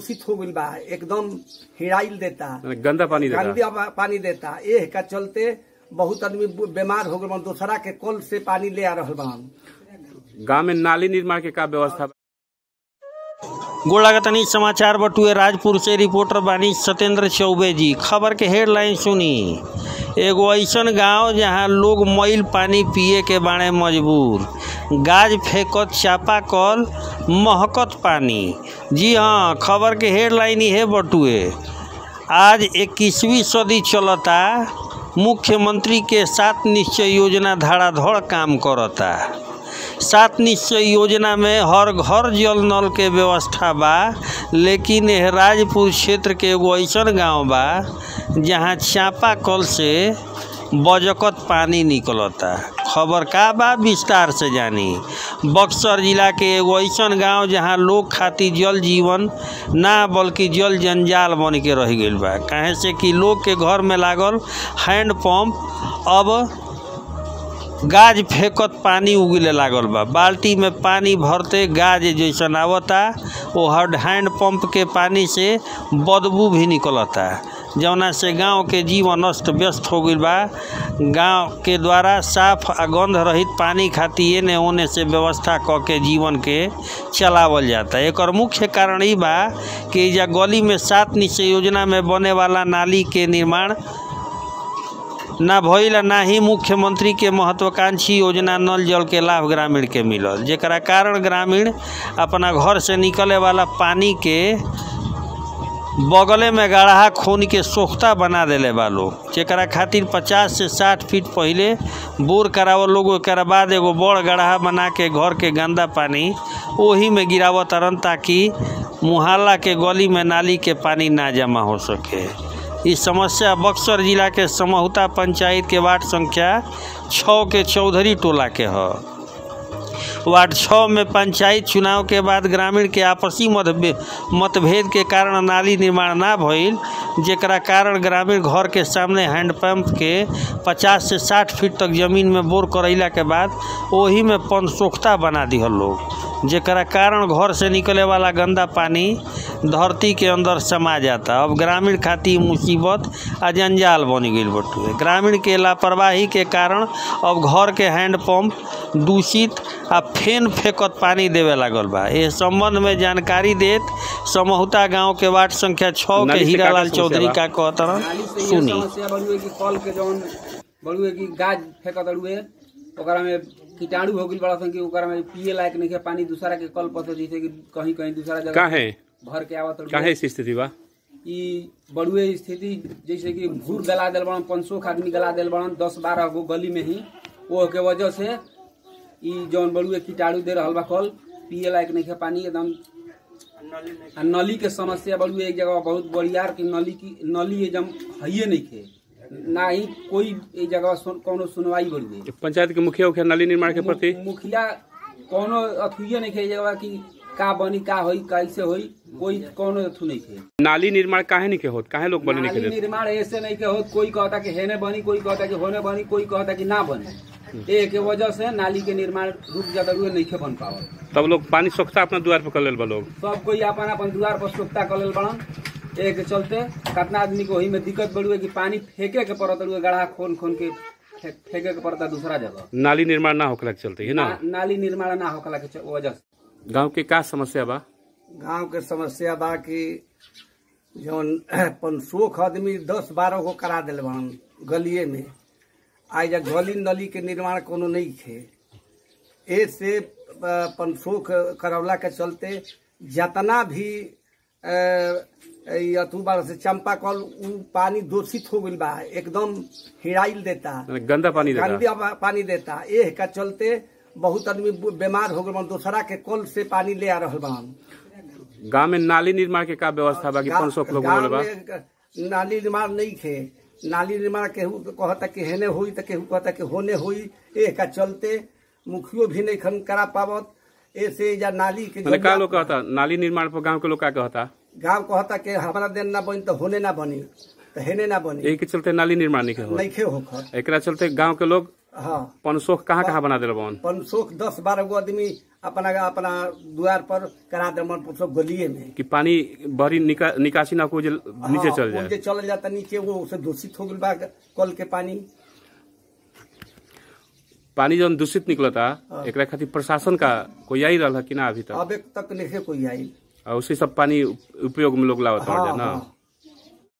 दूषित हो गईल बा एकदम हिड़ाइल देता माने गंदा पानी देता गंदा पा- पानी देता एह का चलते बहुत आदमी बु- बीमार हो गए बा दूसरा के कल से पानी ले आ रहल बा गांव में नाली निर्माण के का व्यवस्था बा? गोलागतनी समाचार बटुए राजपुर से रिपोर्टर बानी सत्येंद्र चौबे जी खबर के हेडलाइन सुनी एगो ऐसन गांव जहां लोग मैल पानी पिए के बाणे मजबूर गाज फेंकत चापा कल महकत पानी जी हाँ खबर के हेडलाइन है बटुए आज इक्कीसवीं सदी चलता मुख्यमंत्री के सात निश्चय योजना धड़ाधड़ काम करता सात निश्चय योजना में हर घर जल नल के व्यवस्था बा लेकिन एह राजपुर क्षेत्र के एगो ऐसन गांव बा जहां चापा कल से बजकत पानी निकलता खबर का बा विस्तार से जानी बक्सर जिला के एगो ऐसन गांव जहां लोग खातिर जल जीवन ना बल्कि जल जंजाल बन के रह गईल बा काहे से कि लोग के घर में लागल हैंड पंप अब गाज फेंकत पानी उगले लागल बा बाल्टी में पानी भरते गाज जैसन आवता वो हर हैंड पंप के पानी से बदबू भी निकलता जौना से गांव के जीवन अस्त व्यस्त हो गईल बा गांव के द्वारा साफ आ गंध रहित पानी खातिर एने ओने से व्यवस्था क के जीवन के चलावल जाता एकर मुख्य कारण ई बा कि एइजा गली में सात निश्चय योजना में बने वाला नाली के निर्माण ना भइल आ ना ही मुख्यमंत्री के महत्वाकांक्षी योजना नल जल के लाभ ग्रामीण के मिलल जेकरा कारण ग्रामीण अपना घर से निकले वाला पानी के बगले में गढ़ा खून के सोख्ता बना देले बा लोग जेकरा खातिर 50 से 60 फीट पहिले बोर करावल लोग ओकरा बाद एगो बड़ गढ़ा बना के घर के गंदा पानी ओही में गिरावत तरन ताकि मुहल्ला के गली में नाली के पानी ना जमा हो सके ई समस्या बक्सर जिला के समहुता पंचायत के वार्ड संख्या छः के चौधरी टोला के ह वार्ड छः में पंचायत चुनाव के बाद ग्रामीण के आपसी मतभे मतभेद के कारण नाली निर्माण ना भइल जेकरा कारण ग्रामीण घर के सामने हैंडपम्प के 50 से 60 फीट तक जमीन में बोर करैला के बाद ओही में पनसोख्ता बना दिहल लोग जेकरा कारण घर से निकले वाला गंदा पानी धरती के अंदर समा जाता अब ग्रामीण खातिर मुसीबत आ जंजाल बन गई बटुए ग्रामीण के लापरवाही के कारण अब घर के हैंडपम्प दूषित आ फेन फेंकत पानी देवे लागल बा ए संबंध में जानकारी देत समहुता गांव के वार्ड संख्या छः के नाली से हीरालाल का चौधरी समस्या का कहतरन नाली से ये सुनी समस्या बड़ुए कि कल के जौन बड़ुए कि गाज फेंकत अड़ुए ओकरा में कीटाणु हो गइल बड़ा सन कि ओकरा में पिए लायक नहीं है पानी दूसरा के कल पर से जैसे कि कहीं कहीं दूसरा जगह काहे भर के आवत काहे अड़ुए ऐसी स्थिति बा ई बड़ुए स्थिति जैसे कि भूर गला दिल बड़न पंचोख आदमी गला दिल बड़न दस बारह गो गली में ही वो के वजह से ई जौन बड़ुए कीटाणु दे रहल बा कल पिए लायक नहीं है पानी एकदम आ नली के समस्या बड़ुए एक जगह बहुत बड़ियार की नली की नली एकदम हइये नहीं थे ना ही कोई एक जगह सुन, कोनो सुनवाई बड़ुए पंचायत के मुखिया उखिया नाली निर्माण के प्रति मु- मुखिया कोनो अथुए नहीं थे जगह की का बनी का होई कैसे होई कोई कोनो अथु नहीं थे नाली निर्माण काहे नहीं के होत काहे लोग बने नहीं नाली के देत निर्माण ऐसे नहीं के होत कोई कहता कि हेने बनी कोई कहता कि होने बनी कोई कहता कि ना बनी ए के वजह से नाली के निर्माण रुक जाता हुए नहीं के बन पावल तब लोग पानी सोखता अपना द्वार पर कर लेल बा लोग सब कोई अपन अपन द्वार पर सोखता कर लेल बड़न ए के चलते कितना आदमी को वही में दिक्कत बड़ी कि पानी फेंके के पड़त हुए गढ़ा खोन खोन के फे- फेंके के पड़ता दूसरा जगह नाली निर्माण ना होकला के चलते है ना ना, नाली निर्माण ना होकला के च- वजह से गांव के का समस्या बा गांव के समस्या बा कि जौन पंचोख आदमी दस बारह गो करा दिल बन गलिए में आज जा गली नली के निर्माण कोनो नहीं थे ए से अ, पंचोख करवला के चलते जितना भी अ, ई अथु बार से चंपा कल उ पानी दूषित हो गइल बा एकदम हिड़ाइल देता माने गंदा पानी देता गंदा पा- पानी देता एह का चलते बहुत आदमी बु- बीमार हो गए दूसरा के कल से पानी ले आ रहल बन गांव में नाली निर्माण के का व्यवस्था बा कि गा- पंचोख लोग गाँव बोले बा में ग- नाली निर्माण नहीं थे नाली निर्माण केहू कहता कि हेने हुई तो केहू कहता कि होने हुई ए का चलते मुखियो भी नहीं खन करा पावत ऐसे या नाली के माने का लोग कहता नाली निर्माण पर गांव के लोग का कहता गाँव कहता कि हमारा दिन ना बनी तो होने ना बनी तो हेने ना बनी यही के चलते नाली निर्माण नहीं के होत नहीं खे होकर एकरा चलते गांव के लोग हाँ पनसोख कहाँ कहाँ बना दिल बन पनसोख दस बारह गो आदमी अपना अपना द्वार पर करा दे पनसोख गलिए में कि पानी बड़ी निका, निकासी ना को जे नीचे हाँ, चल वो जाए जे चल जाता नीचे वो उसे दूषित हो गल बा कल के पानी पानी जौन दूषित निकलता एकरा खातिर प्रशासन का कोई आई रहा कि ना अभी तक अब एक तक नहीं कोई आई और उसी सब पानी उपयोग में लोग लावत हाँ, ना हाँ।